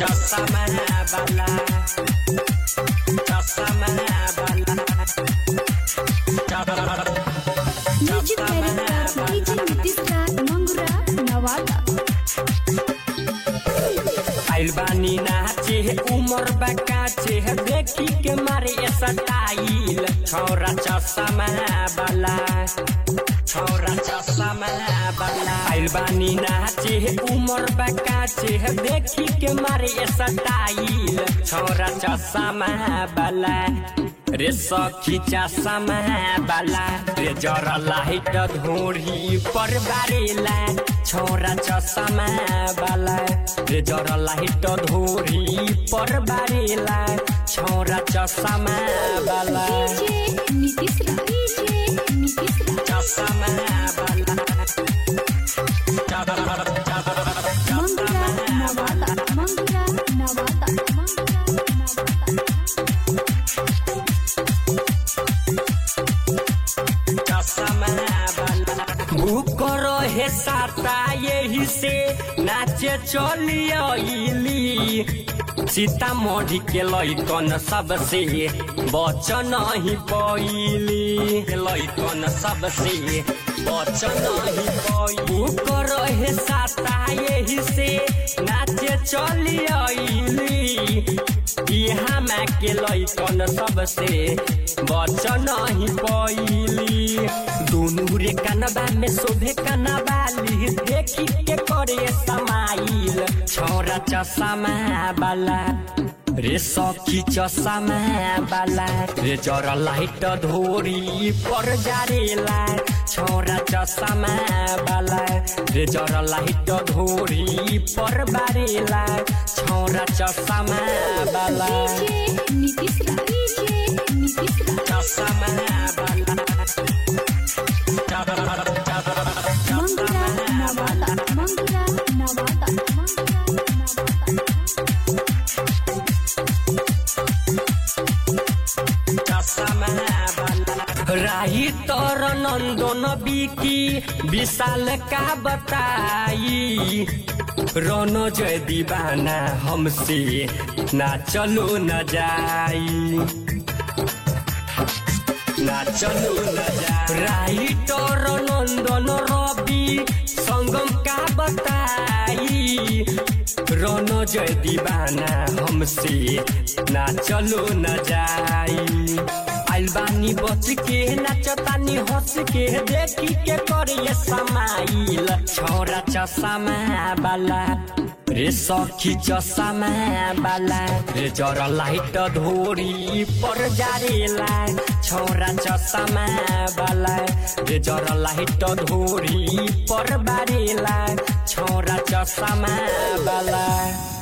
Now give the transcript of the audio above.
चश्मा वाला चश्मा वाला music director DJ Nitish Raj Mangura Nawada आइल बानी नाचे उमर बकाचे देखी के मारे सटाइल छौरा चश्मा वाला छौरा चश्मा वाला आइल बानी नाचे उमर बकाचे देखी के मारे सटाइल छौरा चश्मा वाला रे सखी चश्मा वाला रे जरा लाइट धोरी पर बारेला छौरा चश्मा वाला रे जरा लाइट धोरी पर बारेला छौरा चश्मा वाला डीजे नीतीश राज डीजे नीतीश राज चश्मा वाला मंगुरा नवादा मंगुरा नवादा मंगुरा नवादा भूख रहे साता यही से नाचे चलियली सीतामढ़ी के लैकन सबसे बच नहीं पैली लैकन सबसे बच नहीं पैली भूख रहे साता यही से नाचे चलियली यहाँ में के लैकन सबसे बच नहीं पैली दोनों रे कनबा में शोभे कनबाली देखी के करे समाइल छौरा चश्मा वाला रे सखी चश्मा वाला रे जरा लाइट धोरी पर जारेला छौरा चश्मा वाला रे जरा लाइट धोरी पर बारेला छौरा चश्मा वाला डीजे नीतीश राज डीजे नीतीश राज चश्मा वाला मंगुरा नवादा मंगुरा नवादा मंगुरा नवादा राही तर नंदन बिकी विशाल का बताई रन जय दीवाना हमसे ना चलो न जाई ना चलो न जाई राइटर नंदन रवि संगम का बताई रन जय दीवाना हमसे ना चलो न जाई आइल बानी बच के नाचतानी हंस के देखी के करे समाइल छौरा चश्मा वाला रे सखी चश्मा वाला रे जरा लाइट धोरी पर जारेला छौरा चश्मा वाला रे जरा लाइट धोरी पर बारेला छौरा चश्मा वाला